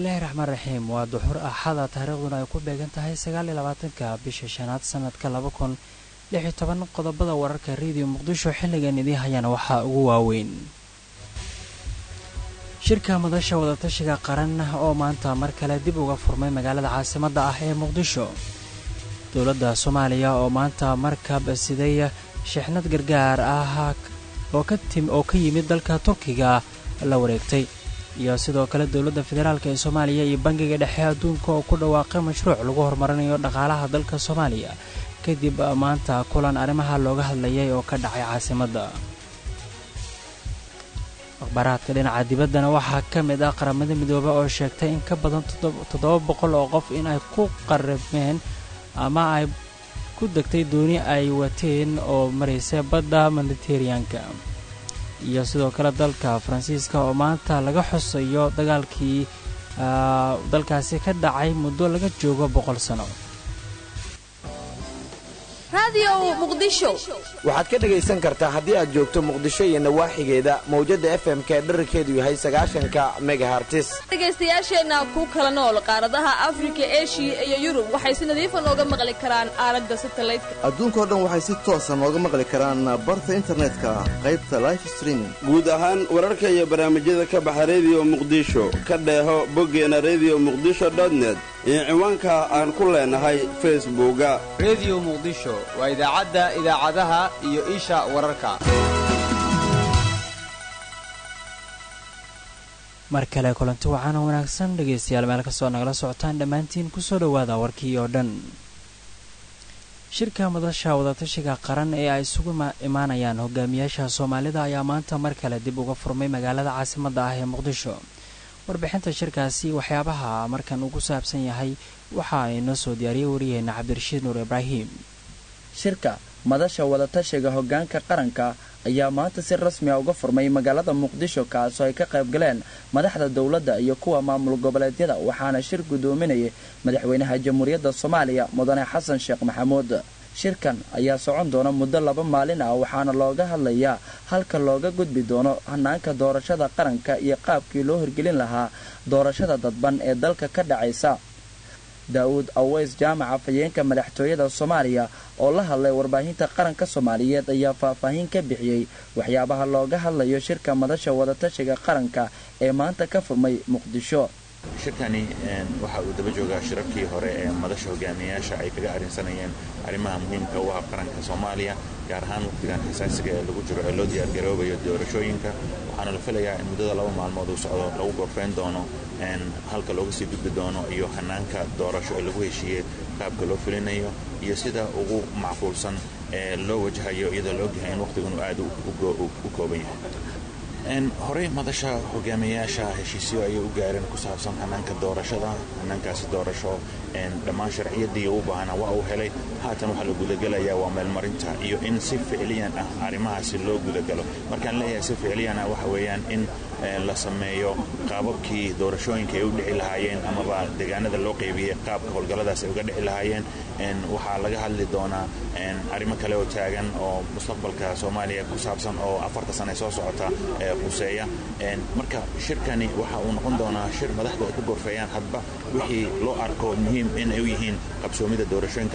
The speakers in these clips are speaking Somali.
bismillaahi raxmaan raxiim waa duxur axada taariikhduna ay ku beegan tahay sagaaliyo labaatanka bisha shanaad sanadka laba kun lix iyo toban qodobada wararka rediyo muqdisho xilligan idii hayana waxaa ugu waaweyn shirka madasha wadatashiga qaran oo maanta mar kale dib uga furmay magaalada caasimadda ah ee muqdisho dowladda soomaaliya oo maanta markab siday shixnad gargaar ah oo ka yimid dalka turkiga la wareegtay iyo sidoo kale dowladda federaalk ee soomaaliya iyo bangiga dhexe adduunka oo ku dhawaaqay mashruuc lagu horumarinayo dhaqaalaha dalka soomaaliya kadib maanta kulan arrimaha looga hadlayay oo ka dhacay caasimadda akhbaaraadka dhinaca dibaddana waxaa ka mid ah qaramada midoobe oo sheegtay in ka badan toddoba boqol oo qof in ay ku qarabmeen ama ay ku degtay dooni ay wateen oo maraysa badda mediteraneanka iyo sidoo kale dalka faransiiska oo maanta laga xusayo dagaalkii dalkaasi ka dhacay muddo laga joogo boqol sano waxaad ka dhegaysan kartaa haddii aad joogto muqdisho iyo nawaaxigeeda mawjadda fm-ka ee dherarkeedu yahay sagaashanka megahartis dhegaystayaasheenna ku kala nool qaaradaha afrika eshiya iyo yurub waxay si nadiifa nooga maqli karaan aalada satalaydka adduunkao dhan waxay si toosa nooga maqli karaan barta internetka qaybta life streaming guud ahaan wararka iyo barnaamijyada ka baxa rediyo muqdisho ka dheeho boggeena rediyo muqdisho dotnet iyo ciwaanka aan ku leenahay facebooka rediyo muqdisho waa idaacadda idaacadaha iyo isha wararka mar kale kulanti waxaana wanaagsan dhegaystayaal meel kastoo nagala socotaan dhammaantiin kusoo dhowaada warkii oo dhan shirka madasha wadatashiga qaran ee ay isugu imaanayaan hogaamiyaasha soomaalida ayaa maanta mar kale dib uga furmay magaalada caasimadda ah ee muqdisho warbixinta shirkaasi waxyaabaha markan ugu saabsan yahay waxa ay noo soo diyaariyey wariyaheenna cabdirashiid nuur ibraahim shirka madasha wadatashiga hoggaanka qaranka ayaa maanta si rasmi a uga furmay magaalada muqdisho kaasoo ay ka qayb galeen madaxda dowladda iyo kuwa maamul goboleedyada waxaana shir guddoominayay madaxweynaha jamhuuriyadda soomaaliya mudane xasan sheekh maxamuud shirkan ayaa socon doona muddo laba maalin ah waxaana looga hadlayaa halka looga gudbi doono hanaanka doorashada qaranka iyo qaabkii loo hirgelin lahaa doorashada dadban ee dalka ka dhacaysa daa'uud aweys jaamaca fayeenka madaxtooyada soomaaliya oo la hadlay warbaahinta qaranka soomaaliyeed ayaa faahfaahin ka bixiyey waxyaabaha looga hadlayo shirka madasha wadatashiga qaranka ee maanta ka furmay muqdisho shirkani waxa uu daba joogaa shirarkii hore ee madasha hogaamiyayaasha ay kaga arrinsanayeen arrimaha muhiimka u ah qaranka soomaaliya gaar ahaan waqtigan xasaasiga ee lagu jiro ee loo diyaargaroobayo doorashooyinka waxaana la filayaa in muddada laba maalmood uu socdo lagu gorfayn doono halka looga sii gudbi doono iyo hanaanka doorasho ee lagu heshiiyey qaabka loo fulinayo iyo sida ugu macquulsan ee loo wajahayo iyadoo la ogyahay in waqtigan uu aad u kooban yahay horey madasha hogaamiyayaasha heshiisyo ayay u gaareen ku saabsan hanaanka doorashada hanaankaasi doorasho dhammaan sharciyadii u baahnaa waa uu helay haatan waxaa la gudagelayaa waa meelmarinta iyo in si ficliyan ah arrimahaasi loo gudagalo markaan leeyahay si ficliyan ah waxa weeyaan in la sameeyo qaababkii doorashooyinka ay u dhici lahaayeen amaba deegaanada loo qaybiyey qaabka howlgalladaas ay uga dhici lahaayeen waxaa laga hadli doonaa arrimo kale oo taagan oo mustaqbalka soomaaliya ku saabsan oo afarta sane soo socota quseeya marka shirkani waxa uu noqon doonaa shir madaxdu ay ku gorfeeyaan hadba wixii loo arko muhiim in ay u yihiin qabsoomida doorashooyinka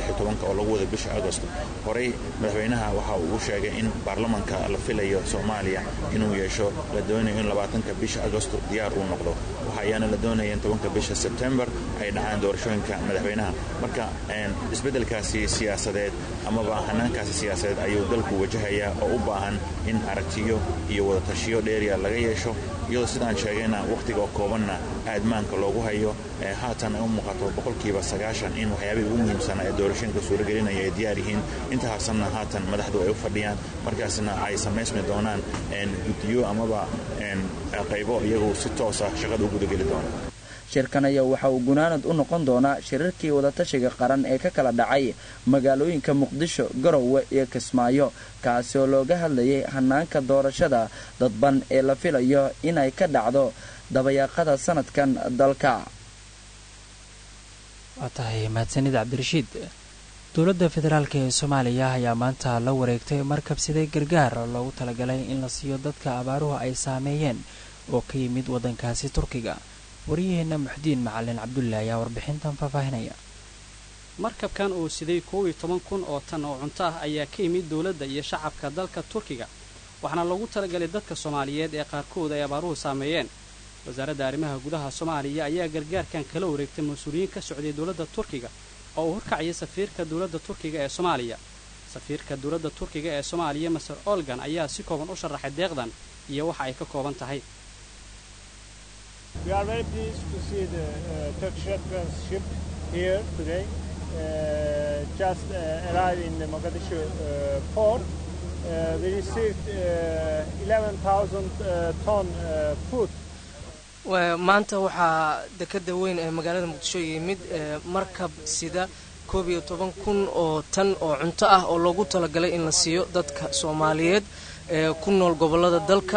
oo lagu wada bisha agost horey madaxweynaha waxa uu sheegay in baarlamanka la filayo soomaaliya inuu yeesho la doonayo in labaatanka bisha agosto diyaar uu noqdo waxa ayaana la doonaya in tobanka bisha sebtembar ay dhacaan doorashooyinka madaxweynaha marka isbeddelkaasi siyaasadeed amaba hanaankaasi siyaasadeed ayuu dalku wajahayaa oo u baahan in aragtiyo iyo wadatashiyo dheeriya laga yeesho iyadoo sidaan sheegayna wakhtiga koobanna aadmaanka loogu hayo haatan ay u muuqato boqolkiiba sagaashan in waxyaabihii ugu muhiimsanaa ee doorashooyinka suuragelinaya ay diyaar yihiin inta harsanna haatan madaxdu ay u fadhiyaan markaasna ay samaysmi doonaan guddiyo amaba qaybo iyagu si toosa shaqada u gudageli doona shirkan ayaa waxa uu gunaanad u noqon doonaa shirarkii wadatashiga qaran ee ka kala dhacay magaalooyinka muqdisho garowe iyo kismaayo kaasi oo looga hadlayay hanaanka doorashada dadban ee la filayo inay ka dhacdo dabayaaqada sanadkan dalka waa tahay mahadsanid cabdirashiid dowladda federaalk ee soomaaliya ayaa maanta la wareegtay markabsiday gargaar loogu talagalay in la siiyo dadka abaaruhu ay saameeyeen oo ka yimid waddankaasi turkiga waryaheena muxdiin macalin cabdulle ayaa warbixintan faahfaahinaya markabkan uu siday koob iyo toban kun oo tan oo cunto ah ayaa ka yimid dowladda iyo shacabka dalka turkiga waxaana loogu talagalay dadka soomaaliyeed ee qaarkood ay abaaruhu saameeyeen wasaaradda arrimaha gudaha soomaaliya ayaa gargaarkan kala wareegtay mas-uuliyiin ka socday dowladda turkiga oo uu horkacayay safiirka dowladda turkiga ee soomaaliya safiirka dowladda turkiga ee soomaaliya maser olgan ayaa si kooban u sharaxay deeqdan iyo waxa ay ka kooban tahay We are very pleased to see the uh, Turkish Red Cross ship here today. Uh, just uh, arrived in the Mogadishu uh, port. Uh, we received uh, 11,000 uh, ton uh, food. maanta waxaa dekeda weyn ee magaalada muqdisho yimid markab sida koob iyo toban kun oo tan oo cunto ah oo loogu talagalay in la siiyo dadka soomaaliyeed ee ku nool gobolada dalka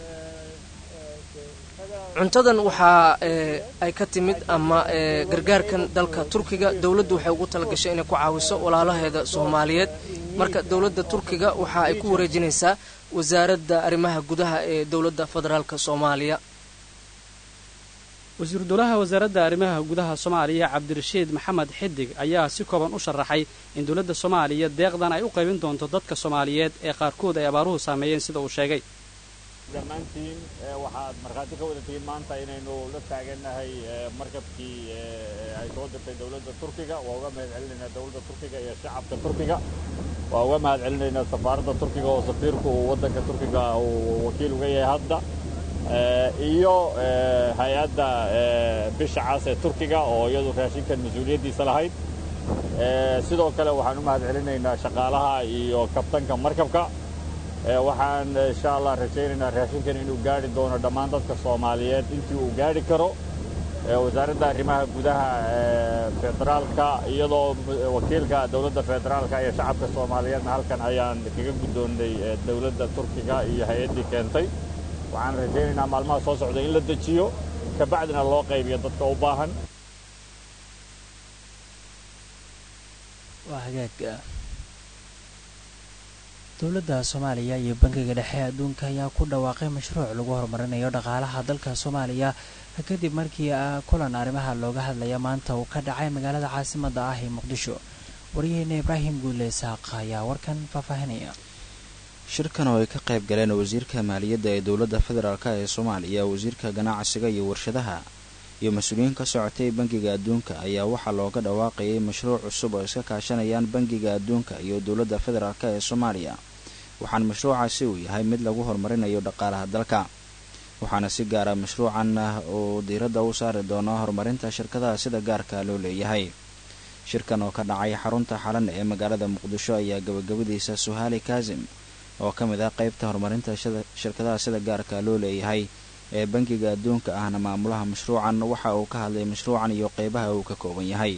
cuntadan waxaa ay ka timid ama gargaarkan dalka turkiga dowladdu waxay ugu talagashay inay ku caawiso walaalaheeda soomaaliyeed marka dowladda turkiga waxa ay ku wareejinaysaa wasaaradda arrimaha gudaha ee dowladda federaalk soomaaliya wasiiru dowlaha wasaaradda arrimaha gudaha soomaaliya cabdirashiid maxamed xidig ayaa si kooban u sharaxay in dowladda soomaaliya deeqdan ay u qaybin doonto dadka soomaaliyeed ee qaarkood ay abaaruhu saameeyeen sida uu sheegay dhammaantiin waxaad markhaati ka wada tihiin maanta inaynu la taagannahay markabkii ay soo dirtay dowladda turkiga waa uga mahad celinaynaa dowladda turkiga iyo shacabka turkiga waa uga mahad celinaynaa safaaradda turkiga oo safiirku uu waddanka turkiga uu wakiil uga yahay hadda iyo hay-adda bisha cas ee turkiga oo iyadu raashinkan mas-uuliyaddiisa lahayd sidoo kale waxaan u mahad celinaynaa shaqaalaha iyo kabtanka markabka waxaan insha allah rajaynaynaa raashinkan inuu gaari doono dhammaan dadka soomaaliyeed intii uu gaari karo wasaaradda arrimaha gudaha federaalka iyadoo wakiilka dowladda federaalka iyo shacabka soomaaliyeedna halkan ayaan kaga guddoonnay dowladda turkiga iyo hay-addii keentay waxaan rajaynaynaa maalmaha soo socda in la dejiyo kabacdina loo qaybiyo dadka u baahan waa hagaag dowladda soomaaliya iyo bangiga dhexe adduunka ayaa ku dhawaaqay mashruuc lagu horumarinayo dhaqaalaha dalka soomaaliya kadib markii kulan arrimaha looga hadlaya maanta uu ka dhacay magaalada caasimadda ah ee muqdisho waryaheena ibraahim guule isaaq ayaa warkan faahfaahinaya shirkan oo ay ka qayb galeen wasiirka maaliyadda ee dowladda federaalk ee soomaaliya wasiirka ganacsiga iyo warshadaha iyo mas-uuliyiin ka socotay bangiga adduunka ayaa waxaa looga dhawaaqayay mashruuc cusub oo iska kaashanayaan bangiga adduunka iyo dowladda federaalk ee soomaaliya waxaana mashruucaasi uu yahay mid lagu horumarinayo dhaqaalaha dalka waxaana si gaara mashruucan uu diiradda u saari doono horumarinta shirkadaha sida gaarka loo leeyahay shirkan oo ka dhacay xarunta xalan ee magaalada muqdisho ayaa gabagabadiisa suhaali kaasim oo ka mid ah qaybta horumarinta shirkadaha sida gaarka loo leeyahay ee bangiga adduunka ahna maamulaha mashruucan waxa uu ka hadlay mashruucan iyo qeybaha uu ka kooban yahay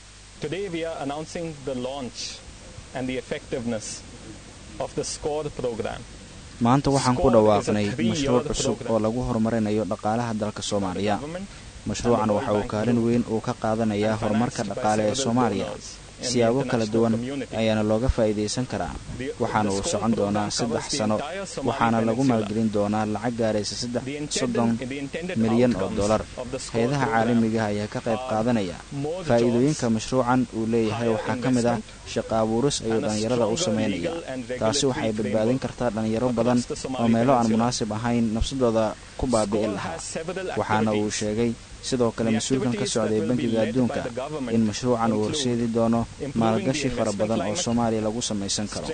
maanta waxaan ku dhawaaqnay mashruuc cusub oo lagu horumarinayo dhaqaalaha dalka soomaaliya mashruucan waxa uu kaalin weyn uu ka qaadanayaa horumarka dhaqaale ee soomaaliya siyaabo kala duwan ayaana looga faa'iidaysan karaa waxaana uu socon doonaa saddex sano waxaana lagu maalgelin doonaa lacag gaaraysa soddon milyan oo dollar hay-adaha caalamiga ayaa ka qayb qaadanaya faa'iidooyinka mashruucan uu leeyahay waxaa ka mid ah shaqa abuuris ayuu dhallinyarada u sameynaya taasi waxay badbaadin kartaa dhallinyaro badan oo meelo aan munaasib ahayn nafsadooda ku baabi'in lahaa waxaana uu sheegay sidoo kale mas-uulkan ka socday bangiga adduunka in mashruucan uu horseedi doono maalgashi fara badan oo soomaaliya lagu samaysan karo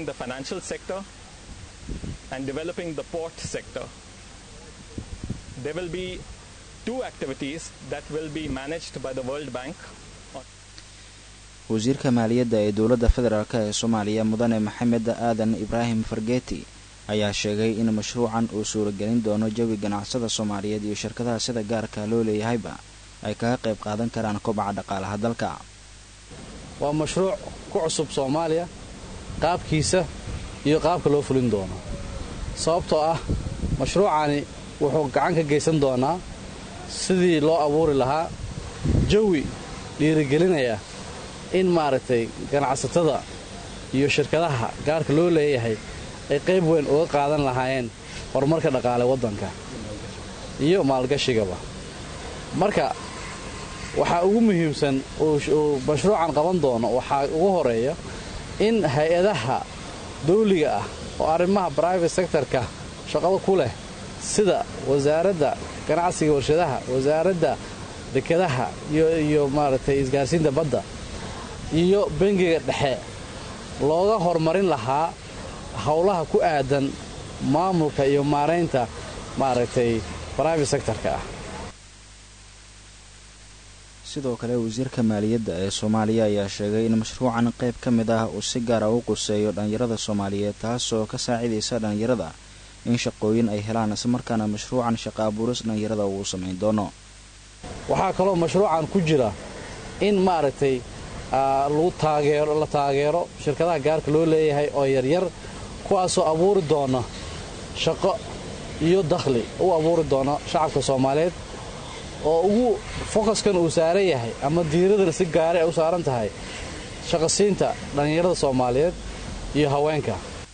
wasiirka maaliyadda ee dowladda federaalk ee soomaaliya mudane maxamed aadan ibraahim fargeeti ayaa sheegay in mashruucan uu suuragelin doono jawi ganacsada soomaaliyeed iyo shirkadaha sida gaarka loo leeyahayba ay kaga qayb qaadan karaan kobaca dhaqaalaha dalka waa mashruuc ku cusub soomaaliya qaabkiisa iyo qaabka loo fulin doono sababtoo ah mashruucani wuxuu gacan ka geysan doonaa sidii loo abuuri lahaa jawi dhiirigelinaya in maaragtay ganacsatada iyo shirkadaha gaarka loo leeyahay ay qayb weyn uga qaadan lahaayeen horumarka dhaqaale waddanka iyo maalgashigaba marka waxaa ugu muhiimsan uu mashruucan qaban doono waxaa ugu horeeya in hay-adaha dawliga ah oo arrimaha brivate sectorka shaqada ku leh sida wasaaradda ganacsiga warshadaha wasaaradda dekedaha iyo maaragtay isgaarsiinta badda iyo bangiga dhexe looga horumarin lahaa howlaha ku aadan maamulka iyo maaraynta maaragtay brivate sectorka ah sidoo kale wasiirka maaliyadda ee soomaaliya ayaa sheegay in mashruucan qayb ka mid ah uu si gaara u quseeyo dhallinyarada soomaaliyeed taasoo ka saacidaysa dhallinyarada in shaqooyin ay helaan islamarkaana mashruucan shaqa abuuris dhallinyarada uu samayn doono waxaa kaloo mashruucan ku jira in maaragtay lagu taageero la taageero shirkadaha gaarka loo leeyahay oo yaryar kuwaasoo abuuri doona shaqo iyo dakhli u abuuri doona shacabka soomaaliyeed oo ugu fokaskan uu saaran yahay ama diiradana si gaara ay u saaran tahay shaqasiinta dhallinyarada soomaaliyeed iyo haweenka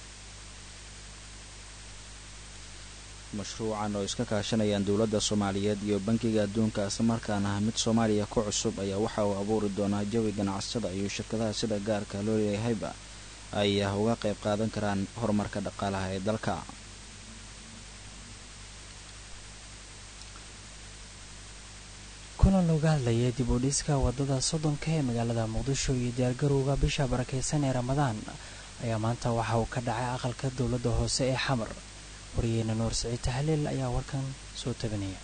mashruucan oo iska kaashanayaan dowladda soomaaliyeed iyo bankiga adduunka islamarkaana mid soomaaliya ku cusub ayaa waxa uu abuuri doonaa jawi ganacsada iyo shirkadaha sida gaarka loo leeyahayba ay uga qayb qaadan karaan horumarka dhaqaalaha ee dalka kulan looga hadlayay dib u dhiska wadada soddonka ee magaalada muqdisho iyo diyaargarowga bisha barakeysan ee ramadaan ayaa maanta waxa uu ka dhacay aqalka dowladda hoose ee xamar wariyeena nuur siciid tahliil ayaa warkan soo tabinaya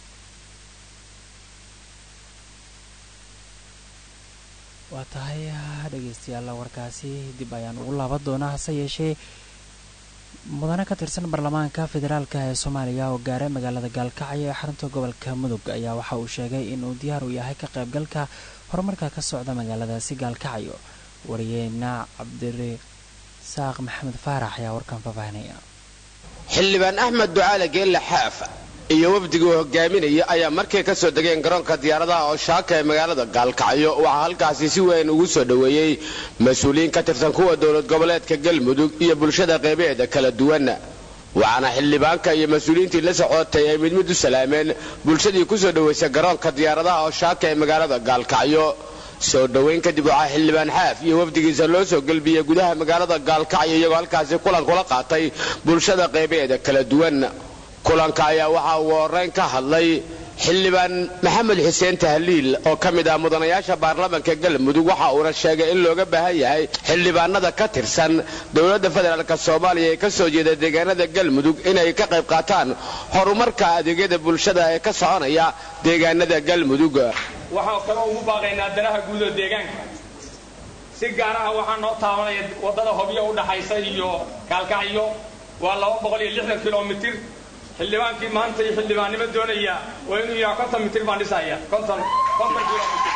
waa tahay dhegeystayaal warkaasi dib ayaan ugu laaban doonaa hase yeeshee mudane ka tirsan baarlamaanka federaalka ee soomaaliya oo gaaray magaalada gaalkacyo ee xarunta gobolka mudug ayaa waxa uu sheegay inuu diyaar u yahay ka qaybgalka horumarka ka socda magaaladaasi gaalkacyo wariyeena cabdirasaaq maxamed faarax ayaa warkan faahfaahinaya xildhibaan axmed ducaale geelle xaaf iyo wafdigii uu hogaaminaya ayaa markay ka soo degeen garoonka diyaaradaha oo shaaka ee magaalada gaalkacyo waxaa halkaasi si weyn ugu soo dhoweeyey mas-uuliyiin ka tirsan kuwa dowlad goboleedka galmudug iyo bulshada qeybaheeda kala duwan waxaana xildhibaanka iyo mas-uuliyiintii la socotay ay mid mid u salaameen bulshadii ku soo dhoweysay garoonka diyaaradaha oo shaaka ee magaalada gaalkacyo soo dhoweyn kadib waxaa xildhibaan xaaf iyo wafdigiisa loo soo gelbiyey gudaha magaalada gaalkacyo iyagoo halkaasi kulan kula qaatay bulshada qeybaheeda kala duwan kulanka ayaa waxaa ugu horeyn ka hadlay xildhibaan maxamed xuseen tahliil oo ka mid ah mudanayaasha baarlamaanka galmudug waxa uuna sheegay in looga baahan yahay xildhibaanada ka tirsan dowladda federaalk soomaaliya ee ka soo jeeda deegaanada galmudug inay ka qayb qaataan horumarka adeegyada bulshada ee ka soconaya deegaanada galmudug waxaan kaloo ugu baaqaynaa danaha guud oo deegaanka si gaaraha waxaa noo taabanaya waddada hobyo u dhaxaysa iyo gaalkacyo waa laba boqol iyo lixdan kilomitir xildhibaankii maanta iyo xildhibaannimo doonaya waa inuu yidhaha konton mitir baan dhisaya konton konton kilomitir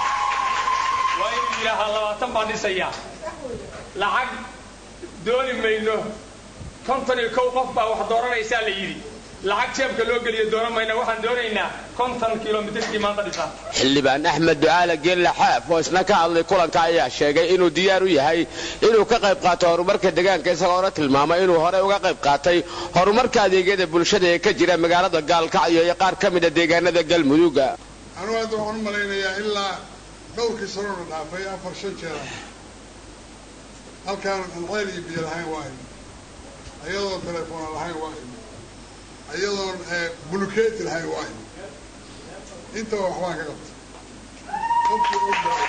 waa inuu yidhaahaa labaatan baan dhisaya lacag dooni mayno konton iyo kow qof baa wax dooranaysaa la yidhi lacag jeebka loo geliyo doonan mayna waxaan doonaynaa konton kilomitirkii maanta dhisaa xildhibaan axmed ducaale geelle xaaf oo isna ka hadlay kulanka ayaa sheegay inuu diyaar u yahay inuu ka qayb qaato horumarka deegaanka isagoona tilmaamay inuu horey uga qayb qaatay horumarka adeegyada bulshada ee ka jira magaalada gaalkacyo iyo qaar ka mida deegaanada galmudug anugu hadda waxaan u malaynayaa ilaa dhowrkii sanona dhaafay afar shan jeer halkaanan ceel iyo biyo lahayn waa imi ayadoon telefoona lahayn waa imi ayadoon bulukeeti lahayn waa imi intaba waxbaan ka qabtay qofkii ogyahay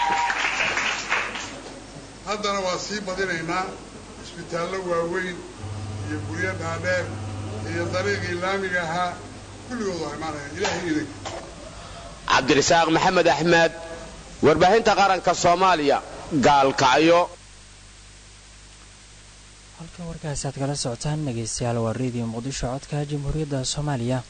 haddana waa sii badinaynaa isbitaallo waaweyn iyo guryo dhaadheer iyo dariiqii laamiga ahaa kulligood waa imaanayaan ilaahay idinka cabdirasaaq maxamed axmed warbaahinta qaranka soomaaliya gaalkacyo halka warkaasi aad kala socotaan dhegeystayaal waa radio muqdisho codka jamhuuriyadda soomaaliya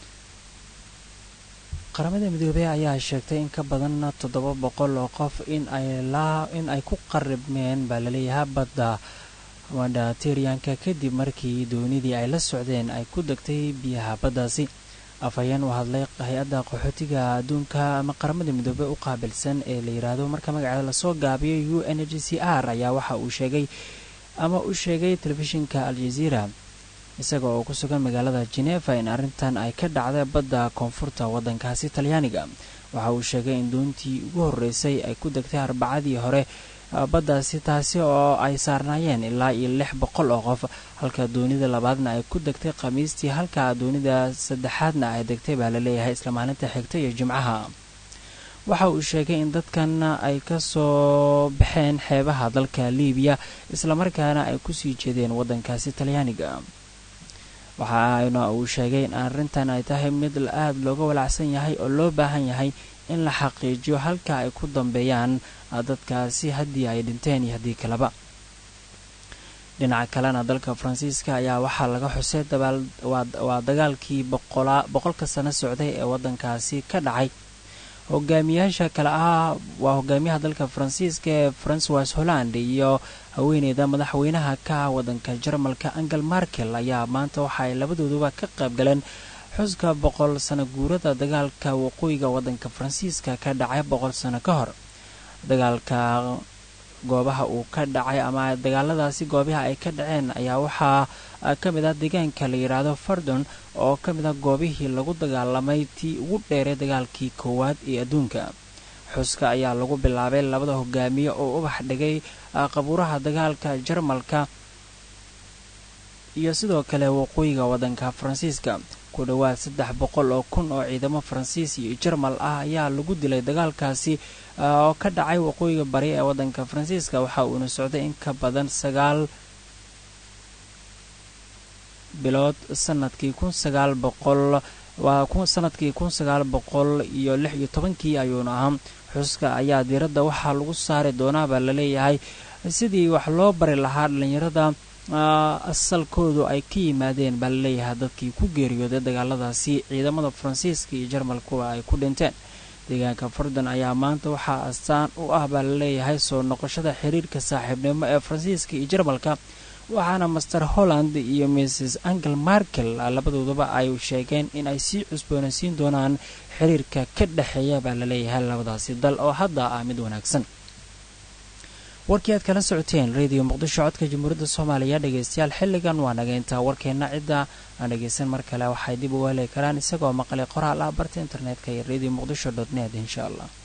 qaramada midoobey ayaa sheegtay in ka badan toddoba boqol oo qof in ay in ay ku qaribmeen baa laleeyahay badda mediterraneanka kadib markii doonidii ay la socdeen ay ku degtay biyaha baddaasi afhayeen u hadlay hay-adda qaxootiga adduunka ama qaramada midoobey u qaabilsan ee la yidhaahdo marka magaceeda lasoo gaabiyo u n h c r ayaa waxa uu sheegay ama u sheegay telefishinka al-jazeera isaga oo ku sugan magaalada geneeva in arrintan ay ka dhacday badda koonfurta waddankaasi talyaaniga waxa uu sheegay in doontii ugu horreysay ay ku degtay arbacadii hore baddaasi taasi oo ay saarnaayeen ilaa iyo lix boqol oo qof halka doonida labaadna ay ku degtay khamiistii halka doonida saddexaadna ay degtay baa laleeyahay isla maalinta xigta iyo jimcaha waxa uu sheegay in dadkan ay ka soo baxeen xeebaha dalka liibiya islamarkaana ay kusii jeedeen waddankaasi talyaaniga waxaana uu sheegay in arrintan ay tahay mid aada looga walacsan yahay oo loo baahan yahay in la xaqiijiyo halka ay ku dambeeyaan dadkaasi haddii ay dhinteen iyo haddii kaleba dhinaca kalena dalka faransiiska ayaa waxaa laga xusay waa dagaalkii boqolka sano socday ee waddankaasi ka dhacay hogaamiyaasha kale ah waa hogaamiyaha dalka faransiiska ee francois holland iyo haweeneyda madaxweynaha ka ah waddanka jarmalka angel markel ayaa maanta waxa ay labadooduba ka qayb galeen xuska boqol sano guurada dagaalka waqooyiga waddanka faransiiska ka dhacay boqol sano ka hor dagaalka goobaha uu ka dhacay ama dagaaladaasi goobaha ay ka dhaceen ayaa waxaa ka mid ah deegaanka la yidhaahdo fardon oo ka mid ah goobihii lagu dagaalamay tii ugu dheeray dagaalkii koowaad ee adduunka xuska ayaa lagu bilaabay labada hogaamiye oo ubax dhigay qabuuraha dagaalka jarmalka iyo sidoo kale waqooyiga waddanka faransiiska ku dhowaad saddex boqol oo kun oo ciidamo faransiis iyo jarmal ah ayaa lagu dilay dagaalkaasi oo ka dhacay waqooyiga bari ee waddanka faransiiska waxa uuna socday in ka badan sagaal bilood sanadkii kun sagaal boqol waa sanadkii kun sagaal boqol iyo lix iyo tobankii ayuuna ahaa xuska ayaa diiradda waxaa lagu saari doonaa baa laleeyahay sidii wax loo bari lahaa dhallinyarada asalkoodu ay ka yimaadeen baa laleeyahay dadkii ku geeriyooday dagaaladaasi ciidamada faransiiska iyo jarmalkuwa ay ku dhinteen deegaanka fardon ayaa maanta waxaa astaan u ah baa laleeyahay soo noqoshada xiriirka saaxiibnimo ee faransiiska iyo jarmalka waxaana master holland iyo mrs angel markel labadooduba ay sheegeen in ay sii cusboonaysiin doonaan xiriirka ka dhexeeya baa laleeyahay labadaasi dal oo hadda ah mid wanaagsan warkii aad kala socoteen radio muqdisho codka jamhuuriyadda soomaaliya dhegeystayaal xilligan waa naga intaa warkeenna cidda aan dhegeysan mar kale waxay dib uga heli karaan isagoo maqlay qoraal ah barta internetka iyo radio muqdisho dot net insha allah